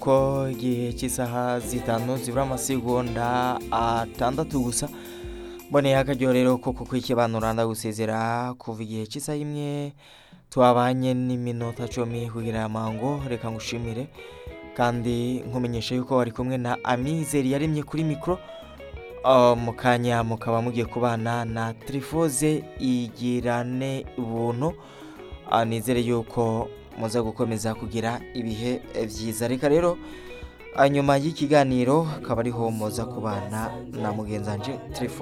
ko igihe cy'isaha zitanu zibura amasegonda atandatu gusa mboneye akaryohero rero ko kukwikibanura ndagusezera kuva igihe cy'isaha imwe twabanye n'iminota cumi kugira amango reka ngushimire kandi nkumenyesha yuko wari kumwe na amizeri yaremye kuri mikoro mu kanya mukaba mugiye kubana na tirifoze igirane ubuntu nizere yuko muza gukomeza kugira ibihe byiza reka rero nyuma y'ikiganiro akaba ariho muza kubana na mugenzanje tirifoze